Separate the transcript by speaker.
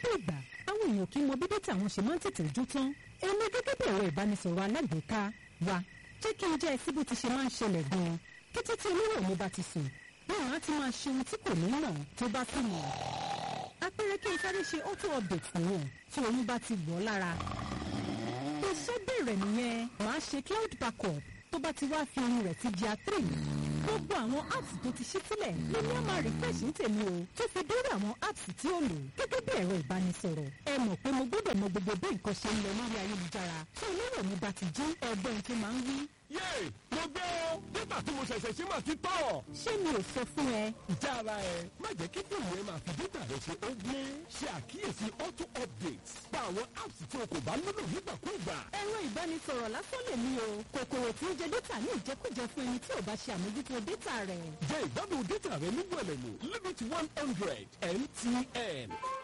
Speaker 1: lọ́pọ̀ ìgbà àwọn èèyàn kì í mọ bí dátà wọn ṣe máa ń tètè jó tán èmi gẹ́gẹ́ bí ẹ̀rọ ìbánisọ̀rọ̀ alágbèéká wa jẹ́ kí n jẹ́ ẹsí bó ti ṣe máa ń ṣẹlẹ̀ gan-an kété tí olówó mi bá ti sùn báwọn á ti máa ṣe ohun tí kò ní mọ̀ tó bá sì mọ̀ apẹ̀rẹ̀ kí n sáré ṣe auto update nìyẹn tí oyún bá ti wọ̀ ọ́ lára iṣẹ́ bẹ̀rẹ̀ nìyẹn màá ṣe cloud backup tó bá ti wá fi ohun rẹ̀ ti di a3 gbogbo àwọn apps tó ti ṣí sílẹ̀ lèmi á máa refresh ní tèmi o tó fi dórí àwọn apps tí ó lò gẹ́gẹ́ bí ẹ̀rọ ìbánisọ̀rọ̀ ẹ mọ̀ pé mo gbọ́dọ̀ mọ gbogbo bí nǹkan ṣe ń lọ lórí ayélujára tí olówó mi bá ti jí ẹgbẹ́ tó máa ń wí.
Speaker 2: yéè mo gbé o dátà tí mo ṣẹ̀ṣẹ̀ ṣe máa ti tọ̀.
Speaker 1: ṣé mi ò sọ fún ẹ
Speaker 2: ìjà ara ẹ má jẹ́ kí fóònù ẹ máa fi dátà rẹ ṣe ó gbé ṣe àkíyèsí auto updates pa àwọn apps tí o kò bá nílò nígbàkúùgbà.
Speaker 1: ẹ̀rọ ìbánisọ̀rọ̀ lásán lè mí o kòkòrò tí ń jẹ dátà ní ìjẹkújẹ fún ẹni tí ò bá ṣe àmójútó dátà rẹ̀.
Speaker 2: jẹ́ ìgbádùn dátà rẹ ní wẹ̀lẹ̀mú limit one hundred mtn.